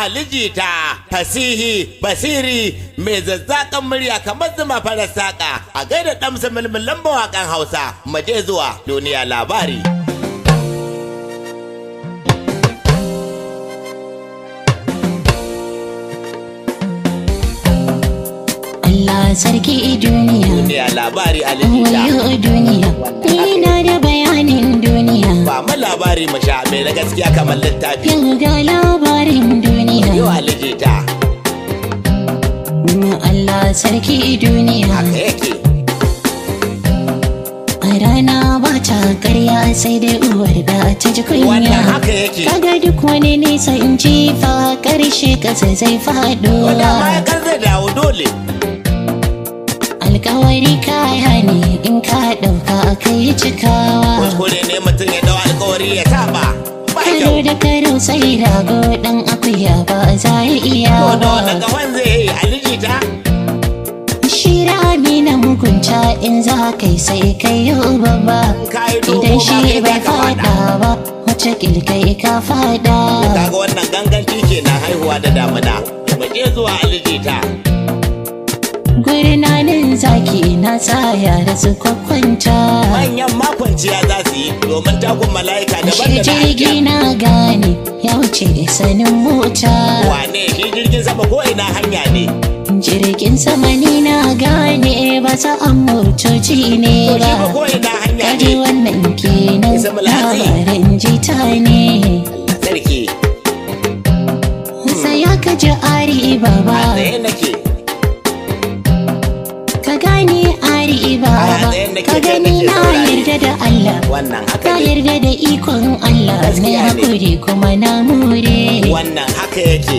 alijita fasihi basiri mai zazzakan murya kamar zuma farar saƙa a gaida ɗamsa mulmulan mawaƙan hausa maje zuwa duniya labari Allah sarki duniya duniya labari alijita wayo duniya ina da bayanin duniya ba mu labari mu sha mai na gaskiya kamar littafi yau ga labarin yau duniya alijita Allah sarki duniya haka yake a rana ba ta karya sai dai uwar da ta ji kunya wannan haka yake kaga duk wani nisa in ji fa karshe kasa zai faɗo wanda ma ya kan zai dawo dole alkawari kaya ne in ka ɗauka kai cikawa kuskure ne mutum ya dawo alkawari ya saba ba karo kyau da karo sai rago dan akuya ba za ya iya ko da wanda ba gawan zai yi alijita shi rami na mugunta in za kai sai kai yau babba ka yi dogo idan ma shi kai bai za ka fada fada ba wata kilkai ka fada kaga wannan ganganci kenan haihuwa da damuna mu je zuwa alijita gurnanin zaki na tsaya da su kwakwanta manyan makwanciya za su yi domin takun mala'ika daban shi da na jirgi aljan. na gane ya wuce sanin mota wane shi jirgin sama ko ina hanya ne jirgin sama ni na gane ba sa an motoci ne to shi ba ba ko ina hanya kaji ne wannan kenan Isa Mulhatsi. labarin jita ne sarki sai ya kaji ari a baba tsaye nake ka gane ari A baba tsaye nake, ka kai gani nake na saurare. yarda da Allah wannan haka na ne yarda da ikon Allah mai Gaskiya ne. hakuri kuma na more wannan haka yake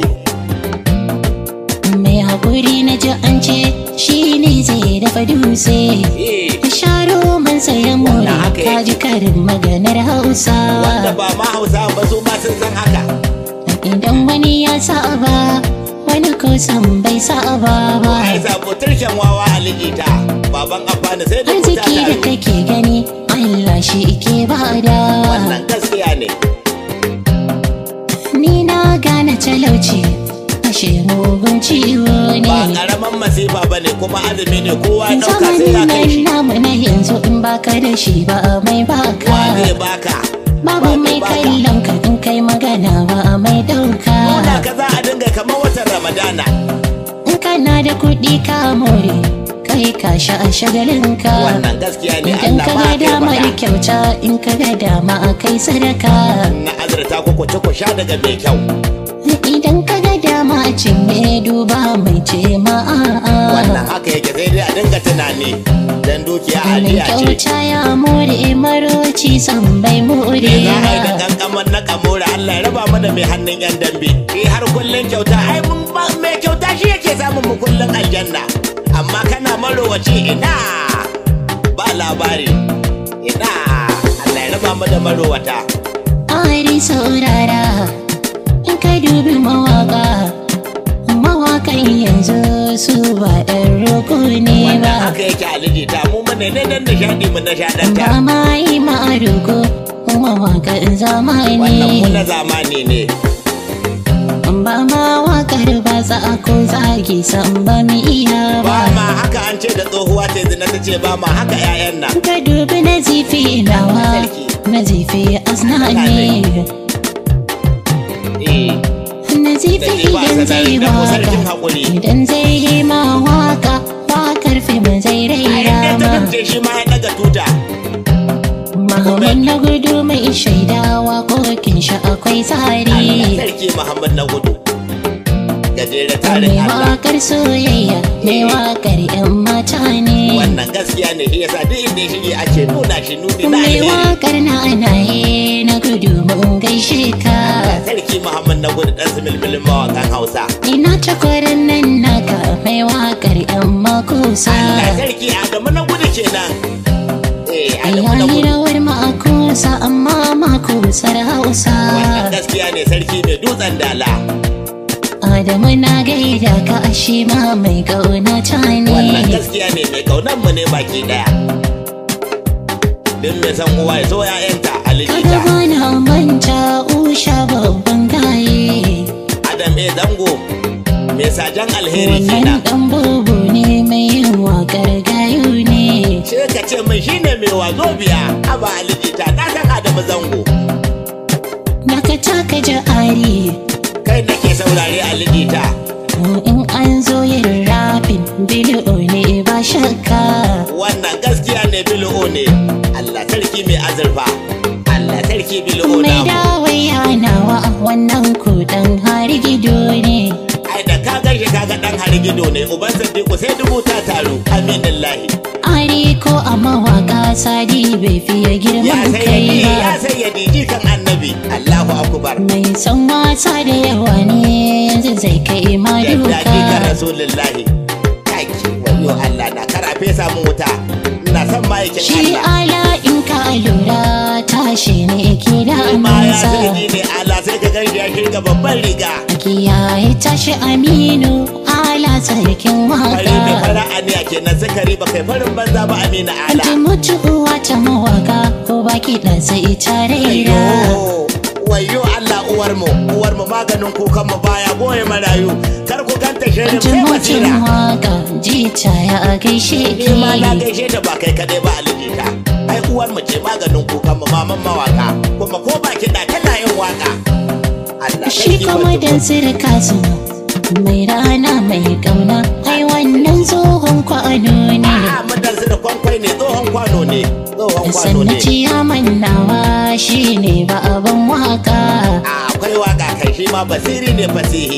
mai hakuri na ji an ce shi ne zai dafa dutse eh ka sharo man saya more Wannan haka ka yake. ji karin maganar wanda hausawa ba ma hausa ba su ma sun san haka idan wani ya saba wani kusan bai saba ba ai sabo turshen wawa alijita baban amfani sai da kuta arziki da tare kake gani Allah shi ke bada wannan gaskiya ne ni na gane talauci ashe mugun ciwo ba ne karaman masifa ba ne kuma azumi ne kowa ya dauka sai ya zamanin kai nan shi namu na yanzu in baka da shi ba mai wa zai baka baka babu Wa mai zai baka? kallon ka in kai magana ba mai dauka Nuna ka za a dinga kamar watan ramadana in kana da kuɗi ka more kai ka sha a shagalinka wannan gaskiya ne idan Allah ka ma ga kai damar faɗa kyauta in ka ga dama a kai sadaka na azurta ko ku ci ku sha daga mai kyau idan ka ga dama cinye duba mai ce ma'a wannan haka yake sai dai a dinga tunani dan dukiya mai aliya ce kyauta ya more maroci san bai more Me za a yi da ba kankaman na kamora Allah ya raba mu da mai hannun yan dambe shi har kullun kyauta ai mun ba mai kyauta shi yake samun mu kullun aljanna amma kana marowaci ina ba labari ina Allah ya raba mu da marowata ari saurara in ka dubi mawaka mawakan yanzu su ba ɗan roko ne wannan ba haka yake alijita mu mu ne dan nishadi mu nishadanta ba ma yi ma'arugo mawakan zamani wannan mu na zamani ne ba ma wakar ba za a ko zagi san ba mu iya ba ba ma haka an ce da tsohuwa ta zina ta ce ba ma haka 'ya'yan nan ka dubi na zifi nawa na zifi asnani eh na zifi Sai ba idan zai sanari, dan ku sarkin waka haƙuri. idan zai yi ma waka wakar fim zai a raira inda ta ma kance shi ma ya daga tuta Muhammad na gudu mai shaidawa kokin shi akwai Allah tsari sarki Muhammad na gudu gajere mai tarin Allah wakar soyayya mai wakar yan mata ne wannan gaskiya ne shi yasa duk inda ya shige ake nuna shi nuni na mai alheri wakar na anaye na gudu mun gaishe ka sarki Muhammad na gudu dan similmilin mawakan Hausa ina takwarin nan naka mai wakar yan makusa Allah sarki Adamu na gudu kenan eh Adamu na yayi gudu rawar makusa amma makusar hausa wannan gaskiya ne sarki mai dutsen dala adamu na gaida ka ashe ma mai kauna ta wannan ne gaskiya ne mai kaunan mu ne baki daya din mai san uwa ya so ya'yanta kaga alijita bana manta usha babban gaye Adam eh sajan alheri wannan kenan dan bubu ne mai yin wakar gayu ne sai ka ce min shine mai wazo biya aba alijita na san adamu zango Naka taka ja'ari kai nake saurare alijita in an zo yin rafin bili'o ne ba shakka wannan gaskiya ne bil'o ne Allah sarki mai azurfa Allah sarki bil'o mai namu dawai hanawa wannan kudan har gido ne ai da ka ganshi kaga dan harigido ne uban sadiku sai dubu ta taru aminin lahi ari ko a mawaka sadi bai fiye ya girman kai sayyadi ya ba sayyadi jikan annabi Allahu akbar mai son wasa da yawa ne yanzu zai kai ma yadda jikan duka rasulullahi kaki wayo Allah na karafe samun wuta ina son ma'aikin shi Allah ala in ka lura tashi ne ke da ma ya amansa sayyadi ne Allah sai ka ganshi ya shirga babban riga a kiyaye tashi aminu ala sarkin fari mai waka fara'a ne a kenan sukari ba kai farin banza ba amina ala Anti mutuwa ta mawaka ko baki da sai ta raira Ayyo, wayo Allah uwar mu uwar mu maganin kukan mu baya goye marayu kar ku ganta shirin Anti sai mutum basira waka jita ya gaishe ni ma na ki gaishe ta ba kai kadai ba alijita ai uwar mu ce maganin kukan mu maman mawaka kuma ko ba kiɗa tana yin waka Allah Shi sarki kuma wato. dan sirka su mai rana mai kauna ai wannan tsohon kwano ne A'a mutan su da kwankwai ne tsohon kwano ne tsohon kwano sannan ne ciyaman nawa shi ne ba abin waka a akwai waka kai shi ma basiri ne fasihi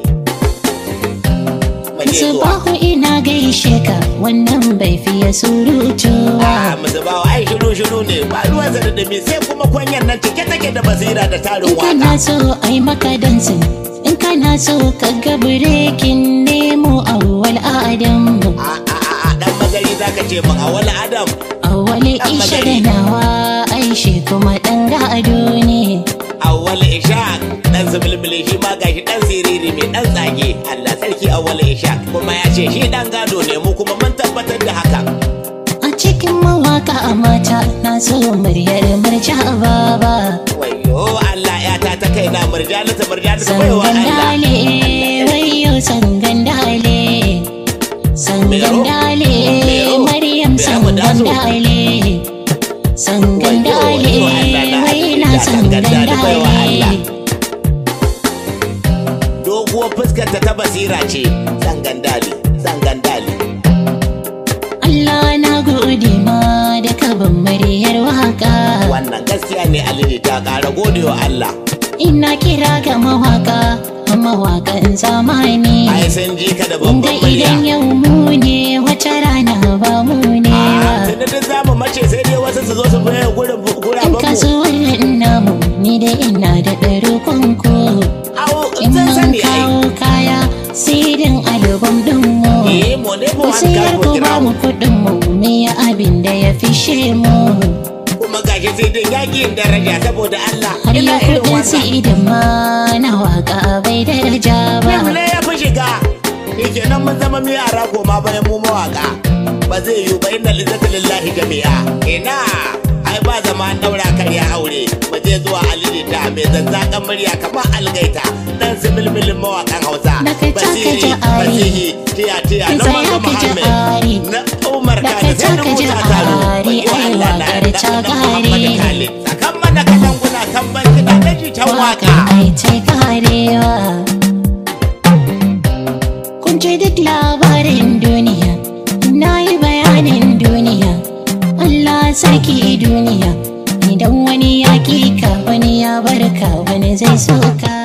Mu je zuwa. Subahu ina gaishe ka wannan bai fiye surutu a ba musu ba ai shiru shiru ne ba ruwan sa da dumi sai kuma kwanyan nan cike take da basira da tarin In waka kana so ai maka dansin in kana so ka ga birekin nemo awwal adamu a a a a dan magari zaka ce min a wani adam awwal Dan isha da magari. nawa ai shi kuma dan gado ne awwal ishaq dan zubulbuli shi ma gashi dan siriri mai dan tsage Allah sarki awwal ishaq kuma ya ce shi dan gado ne mu kuma mun tabbatar da hakan a cikin mawaka a mata na so muryar murja baba wayo Allah ya ta ta kaina murjalata murjalata baiwa Allah sangandale wayo sangandale sangandale Mero, maryam Mero mu dazo. sangandale sangandale Wayo, wayo, Allah na waina da sangandale baiwa Allah. sangandale doguwar fuskar ta ta basira ce sangandali sangandali Allah na gode ma da kabin muryar waka wannan gaskiya ne aliji ta ƙara godewa Allah ina kira ga mawaka mawakan zamani ai sun ji ka da Kunga babban murya idan yau mu ne wata rana ba mu ne ba tunda duk zamu mace sai dai wasu su zo su bayan gurin In guraben mu kasuwannin namu ni da ina da ɗarukun ku au In sun mun sani ai kawo kaya sidin album ɗin mu eh mu ne mu Ku an sayar karbo ku ba mu gram kuɗin mu me ya abin da ya fishe mu kuma gashi sai dai yakin daraja saboda Allah Har ina ya irin kuɗin wannan sidin ma na waka bai daraja ba Fim ne ya fi shiga yake nan mun zama mi yara koma bayan mu mawaka ba zai yiwu ba inna lizzata lillahi jami'a ina ai ba zama an daura karya aure ba zai zuwa alilita mai zazzakan murya kamar algaita dan similmilin mawakan hausa Da ka taka basiri ja'ari. basihi tiya tiya Ka na tsaya manzo ka muhammed ja'ari. na umar Da kane ka sai na taka musa taro ja'ari, Wayo ai Allah na waƙar da ta na muhammad ƙare. khalid sakan mana kalanguna kan ban kiɗa na jitan waka ai ce karewa kun ce duk labarin duniya na yi bayanin duniya Allah sarki duniya idan wani ya ka wani ya barka wani zai soka